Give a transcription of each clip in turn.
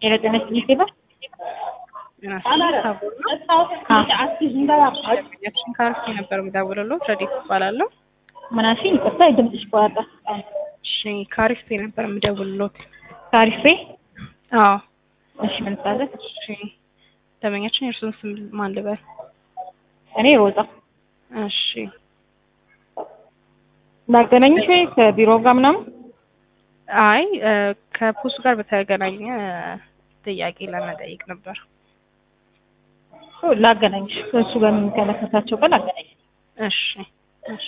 የረጠነች ጊዜ ባ ያችን ካርሲ ነበር የምደውልልዎት። ረዲት እባላለሁ። ምናሽ ይቅርታ ድምፅሽ ቆራጣ። እሺ ካሪስፔ ነበር የምደውልልዎት። ታሪፌ አዎ እሺ ምን ታዘዝ? እሺ ደንበኛችን የእርሱን ስም ማን ልበል? እኔ ሮዛ እሺ ላገናኝሽ ወይ ከቢሮ ጋር ምናምን? አይ ከፖስቱ ጋር በተገናኘ ጥያቄ ለመጠየቅ ነበር። ላገናኝሽ ከእሱ ጋር የሚመለከታቸው ጋር ላገናኝ። እሺ እሺ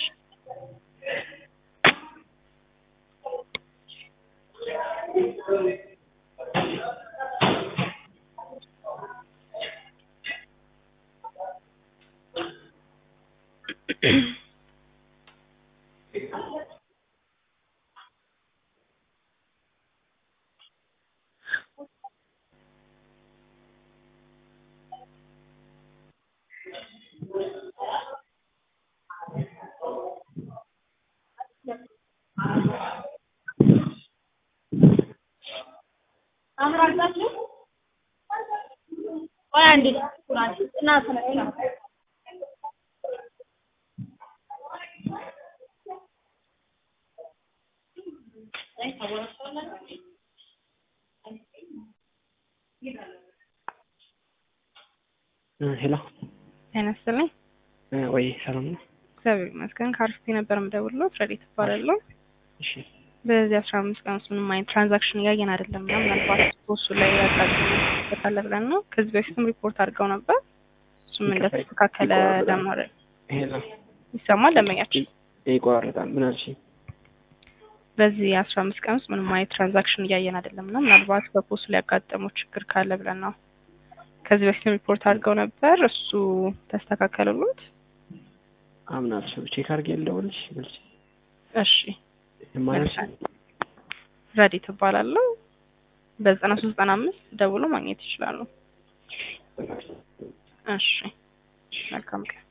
ሄሎ ጤና ይስጥልኝ። ወይ ሰላም ነው? እግዚአብሔር ይመስገን። ካሪስፔ ነበር የምደውልልዎት። ረዲት እባላለሁ። እሺ በዚህ አስራ አምስት ቀን ውስጥ ምንም አይነት ትራንዛክሽን እያየን አይደለም እና ምናልባት እሱ ላይ ያጋጥመታል ብለን ነው። ከዚህ በፊትም ሪፖርት አድርገው ነበር። እሱም እንደተስተካከለ ለማድረግ ሄሎ ይሰማል። ደንበኛችን ይቆራረጣል። ምን አልሽ? በዚህ አስራ አምስት ቀን ውስጥ ምንም አይነት ትራንዛክሽን እያየን አይደለም እና ምናልባት በፖስቱ ላይ ያጋጠመው ችግር ካለ ብለን ነው። ከዚህ በፊትም ሪፖርት አድርገው ነበር። እሱ ተስተካከለሉት። አምናለሁ። ቼክ አድርጌ ልደውልልሽ ብልሽ እሺ ማለት ረዲት እባላለሁ። በዘጠና ሶስት ዘጠና አምስት ደውሎ ማግኘት ይችላሉ። እሺ መልካም ቀን